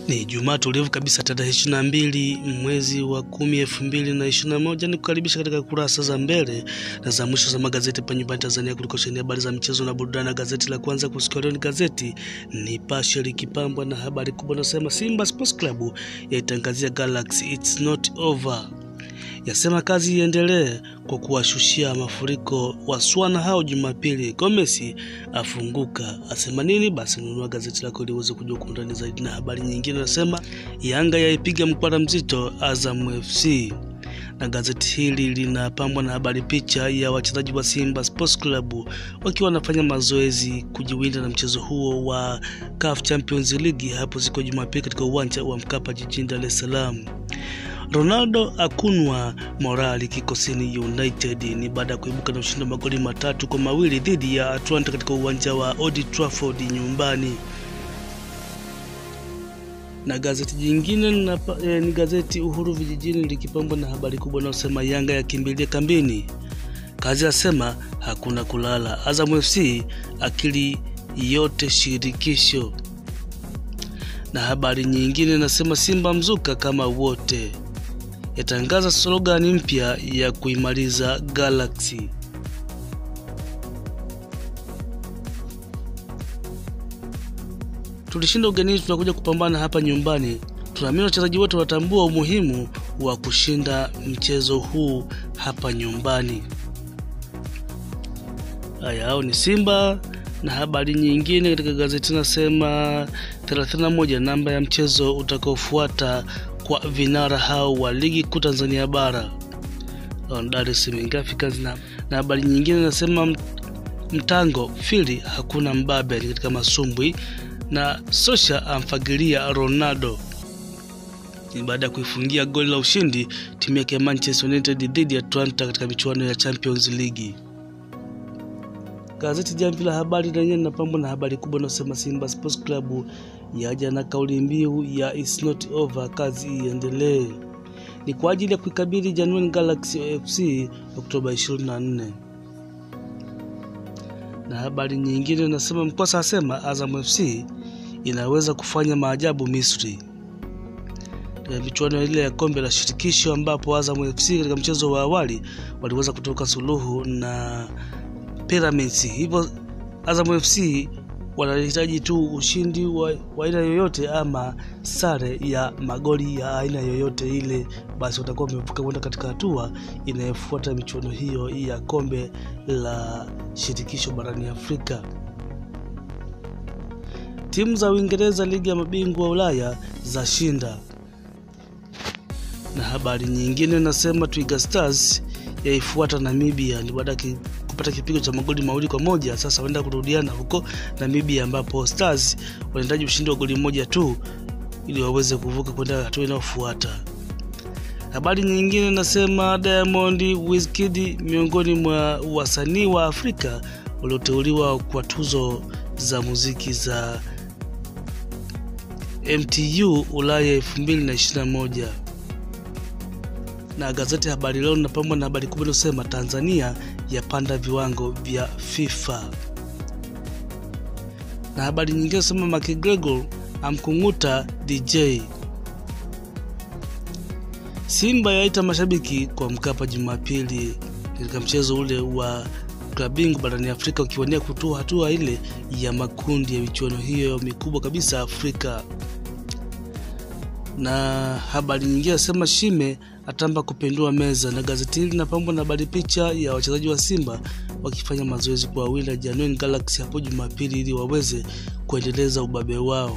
Ni Jumaa tulivu kabisa tarehe ishirini na mbili mwezi wa kumi elfu mbili na ishirini na moja ni kukaribisha katika kurasa za mbele na za mwisho za magazeti hapa nyumbani Tanzania kuliko sheni habari za michezo na burudani. Na gazeti la kwanza kusikia leo ni gazeti Nipashe likipambwa na habari kubwa nasema Simba Sports Club yaitangazia Galaxy it's not over yasema kazi iendelee kwa kuwashushia mafuriko waswana hao Jumapili. Gomesi afunguka asema nini? Basi nunua gazeti lako ili uweze kujua kwa undani zaidi. Na habari nyingine nasema Yanga yaipiga mkwara mzito Azam FC, na gazeti hili linapambwa na habari picha ya wachezaji wa Simba Sports Club wakiwa wanafanya mazoezi kujiwinda na mchezo huo wa CAF Champions League hapo siku ya Jumapili katika uwanja wa Mkapa jijini Dar es Salaam. Ronaldo akunwa morali kikosini United ni baada ya kuibuka na ushindi wa magoli matatu kwa mawili dhidi ya Atlanta katika uwanja wa Old Trafford nyumbani. Na gazeti jingine na, eh, ni gazeti Uhuru Vijijini likipambwa na habari kubwa inayosema Yanga yakimbilia kambini, kazi asema hakuna kulala, Azam FC akili yote shirikisho. Na habari nyingine nasema Simba mzuka kama wote yatangaza slogani mpya ya kuimaliza Galaxy. Tulishinda ugenini, tunakuja kupambana hapa nyumbani. Tunaamini wachezaji wote watambua umuhimu wa kushinda mchezo huu hapa nyumbani. Haya, hao ni Simba. Na habari nyingine katika gazeti nasema 31 namba ya mchezo utakaofuata kwa vinara hao wa ligi kuu Tanzania bara Dar es Salaam Africans. Na habari nyingine nasema mtango fili hakuna mbabe katika masumbwi, na Sosha amfagilia Ronaldo ni baada ya kuifungia goli la ushindi timu yake ya Manchester United dhidi ya Atlanta katika michuano ya Champions League. Gazeti Jamvi la Habari lenyewe linapambwa na habari kubwa inayosema Simba Sports Club yaja na kauli mbiu ya it's not over, kazi iendelee. Ni kwa ajili ya kuikabili Jwaneng Galaxy FC Oktoba 24. Na habari nyingine inasema Mkwasa asema Azam FC inaweza kufanya maajabu Misri katika michuano ile ya kombe la shirikisho, ambapo Azam FC katika mchezo wa awali waliweza kutoka suluhu na Pyramids. Hivyo Azam FC wanahitaji tu ushindi wa aina yoyote ama sare ya magoli ya aina yoyote ile, basi watakuwa wamevuka kwenda katika hatua inayofuata michuano hiyo ya kombe la shirikisho barani Afrika. Timu za Uingereza ligi ya mabingwa wa Ulaya za shinda. Na habari nyingine nasema Twiga Stars yaifuata Namibia ni baada ya kupata kipigo cha magoli mawili kwa moja. Sasa wanaenda kurudiana huko Namibia, ambapo Stars wanahitaji ushindi wa goli moja tu ili waweze kuvuka kwenda hatua inayofuata. Habari nyingine nasema Diamond Wizkid miongoni mwa wasanii wa Afrika walioteuliwa kwa tuzo za muziki za MTU Ulaya 2021 na gazeti Habari Leo linapambwa na habari kubwa inayosema Tanzania yapanda viwango vya FIFA, na habari nyingine inasema McGregor amkung'uta DJ. Simba yaita mashabiki kwa Mkapa Jumapili katika mchezo ule wa klabu bingwa barani Afrika ukiwania kutoa hatua ile ya makundi ya michuano hiyo mikubwa kabisa Afrika. Na habari nyingine nasema Shime atamba kupindua meza. Na gazeti hili linapambwa na habari picha ya wachezaji wa Simba wakifanya mazoezi kwa wila Jwaneng Galaxy hapo Jumapili ili waweze kuendeleza ubabe wao.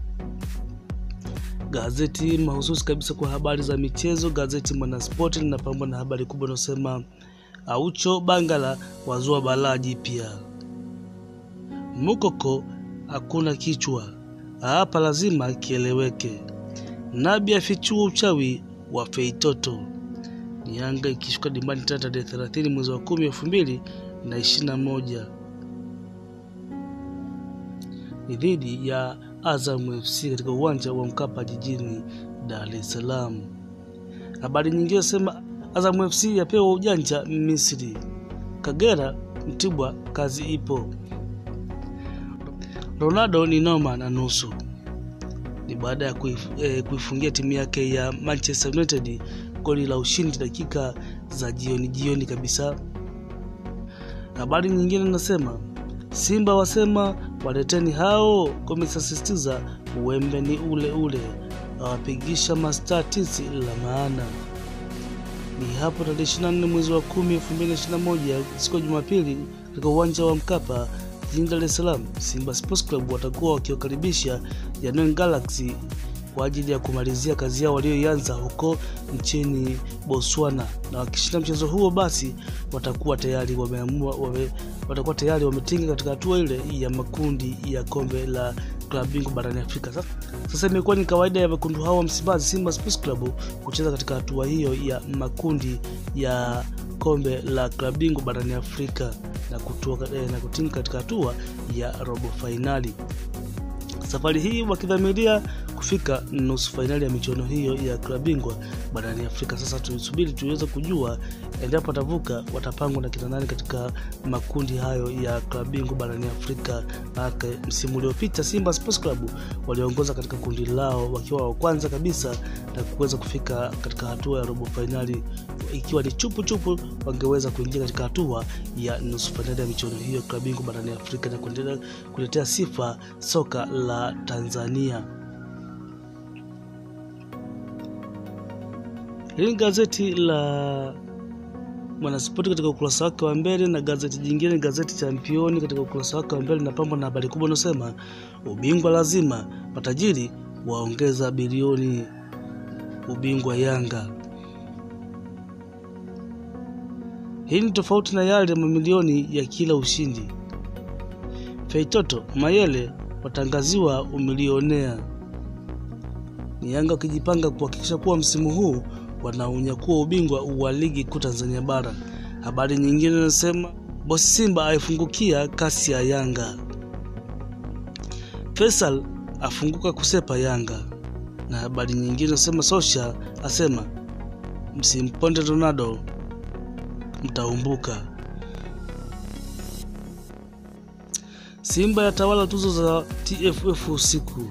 Gazeti mahususi kabisa kwa habari za michezo, gazeti Mwanaspoti linapambwa na habari kubwa inayosema Aucho Bangala wazua balaa jipya, Mukoko hakuna kichwa hapa, lazima kieleweke. Nabi afichua uchawi wa Feitoto. Ni Yanga ikishuka dimbani tena tarehe 30 mwezi wa 10 elfu mbili na ishirini na moja ni dhidi ya Azam FC katika uwanja wa Mkapa jijini Dar es Salaam. Habari nyingine sema Azam FC yapewa ujanja Misri. Kagera Mtibwa kazi ipo. Ronaldo ni noma na nusu ni baada ya kuif, eh, kuifungia timu yake ya Manchester United goli la ushindi dakika za jioni jioni kabisa. Habari nyingine nasema Simba wasema waleteni hao, komesasisitiza uwembe ni ule ule, awapigisha mastaa tisi la maana. Ni hapo tarehe 24 mwezi wa 10 2021 siku ya Jumapili katika uwanja wa Mkapa jijini Dar es Salaam, Simba Sports Club watakuwa wakiwakaribisha Jwaneng Galaxy kwa ajili ya kumalizia kazi yao walioianza huko nchini Botswana, na wakishinda mchezo huo basi watakuwa tayari wameamua wame, watakuwa tayari wametinga katika hatua ile ya makundi ya kombe la klabu bingwa barani Afrika. Sasa, sasa imekuwa ni kawaida ya wekundu hao wa Msimbazi Simba Sports Club kucheza katika hatua hiyo ya makundi ya kombe la klabu bingwa barani Afrika na, kutua, eh, na kutinga katika hatua ya robo fainali safari hii wakidhamiria kufika nusu fainali ya michuano hiyo ya klabu bingwa barani Afrika. Sasa tusubiri tuweze kujua endapo watavuka, watapangwa na kina nani katika makundi hayo ya klabu bingwa barani Afrika. Ake msimu uliopita Simba Sports Club waliongoza katika kundi lao wakiwa wa kwanza kabisa na kuweza kufika katika hatua ya robo fainali, ikiwa ni chupu chupu wangeweza kuingia katika hatua ya nusu fainali ya michuano hiyo ya klabu bingwa barani Afrika na kuendelea kuletea sifa soka la Tanzania. Hili gazeti la Mwanaspoti katika ukurasa wake wa mbele na gazeti jingine gazeti Championi katika ukurasa wake wa mbele linapambwa na habari kubwa inayosema ubingwa lazima, matajiri waongeza bilioni ubingwa Yanga. Hii ni tofauti na yale mamilioni ya kila ushindi. Feitoto Mayele watangaziwa umilionea. Ni Yanga wakijipanga kuhakikisha kuwa msimu huu wanaunyakuwa ubingwa wa ligi kuu Tanzania bara. Habari nyingine inasema bosi Simba aifungukia kasi ya Yanga. Faisal afunguka kusepa Yanga, na habari nyingine inasema Sosha asema msimponde Ronaldo mtaumbuka. Simba yatawala tuzo za TFF usiku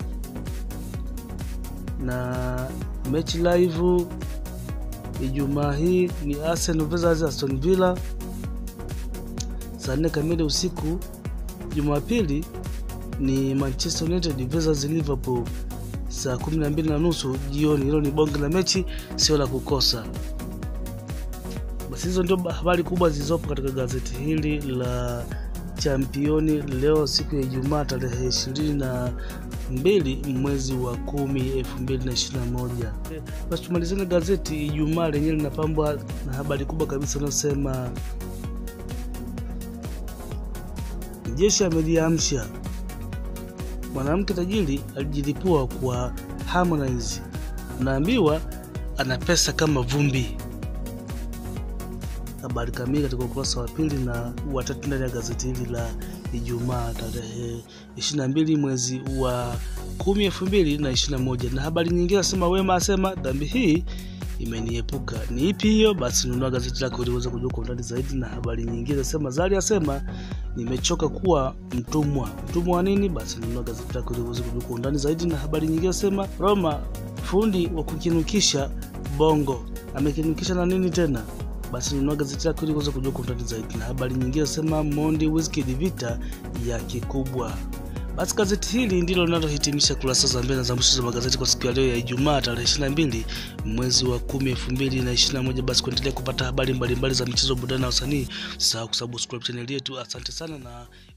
na mechi live Ijumaa hii ni Arsenal versus Aston Villa saa nne kamili usiku. Jumapili ni Manchester United versus Liverpool saa kumi na mbili na nusu jioni. Hilo ni bonge la mechi, sio la kukosa. Basi hizo ndio habari kubwa zilizopo katika gazeti hili la Championi leo siku ya Ijumaa tarehe ishirini na mbili mwezi wa kumi elfu mbili na ishirini na moja. Basi tumalizane gazeti Ijumaa lenyewe linapambwa na habari kubwa kabisa inayosema jeshi ameliamsha mwanamke tajiri alijilipua kwa Harmonize, unaambiwa ana pesa kama vumbi. Habari kamili katika ukurasa wa pili na watatu ndani ya gazeti hili la Ijumaa tarehe 22 mwezi wa 10 2021. Na habari nyingine nasema Wema asema dhambi hii imeniepuka. Ni ipi hiyo? Basi nunua gazeti lako ili uweze kujua kwa undani zaidi. Na habari nyingine nasema Zari asema nimechoka kuwa mtumwa. Mtumwa wa nini? Basi nunua gazeti lako ili uweze kujua kwa undani zaidi. Na habari nyingine nasema Roma fundi wa kukinukisha bongo amekinukisha na nini tena? basi nunua gazeti lako ili kuweza kujua kwa undani zaidi. Na habari nyingine nasema Mondi Wizkid vita ya kikubwa. Basi gazeti hili ndilo linalohitimisha kurasa za mbele na za mwisho za magazeti kwa siku ya leo ya Ijumaa tarehe 22 mwezi wa 10 2021. Basi kuendelea kupata habari mbalimbali za michezo, burudani na usanii, usisahau kusubscribe channel yetu. Asante sana na